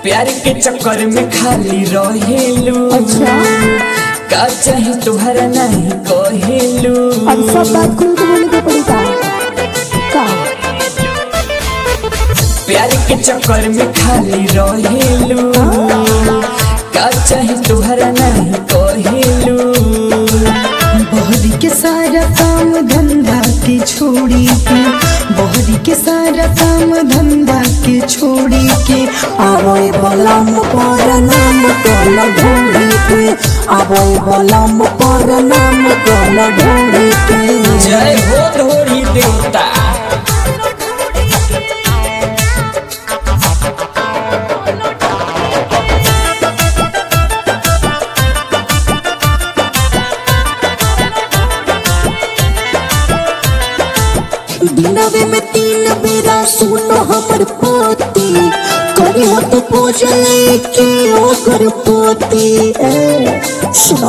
प्यार के चक्कर में खाली रहेलू अच्छा का चाहे तुम्हारा नहीं कहेलू अब सब बात खुल के बोले के पड़ी का का प्यार के चक्कर में खाली रहेलू का चाहे तुम्हारा नहीं कहेलू बहरी के सारा काम धंधा के छोड़ी के बहरी के सारा काम धंधा के छोड़ी के आवय बलम पर नाम कल ढूंढी के आवय बलम पर नाम कल ढूंढी के जय हो ढोरी देवता दिनवे में तीन बेरा सुनो हमर पोती करी हो तो पूजले के ओकर पोती ए, सुनो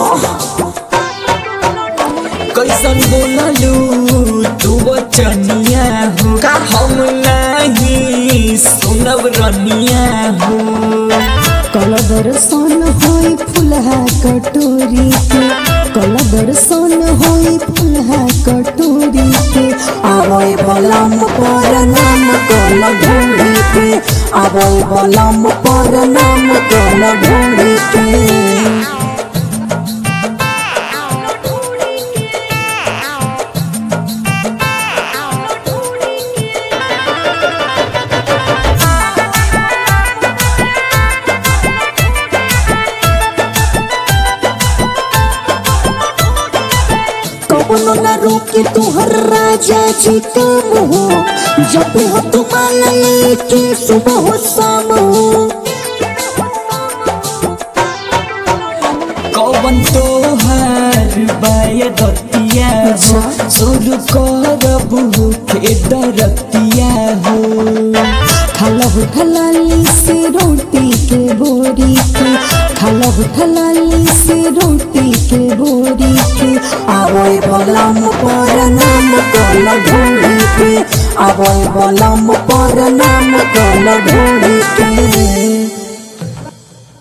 कैसन बोललू तू बचनिया हो का हम नहीं सुनब रनिया हो कल दर्शन होई फुलहा कटोरी के कल दर्शन होई फुलहा कटोरी के आवय बलम पर नाम कल ढूंढी के आवय बलम पर नाम कल ढूंढी के कौनो न रोके तुहर राजा जी काम हो जब हो तुम्हारा लेके सुबह हो शाम हो कौन तोहार बाय दतिया हो शुरू करबू के दरतिया हो खाला हो खलाली से रोटी के बोरी के खाला हो खलाली से रोटी के बोरी के आवय बलम पर नाम कल ढूंढी के आवय बलम पर नाम कल ढूंढी के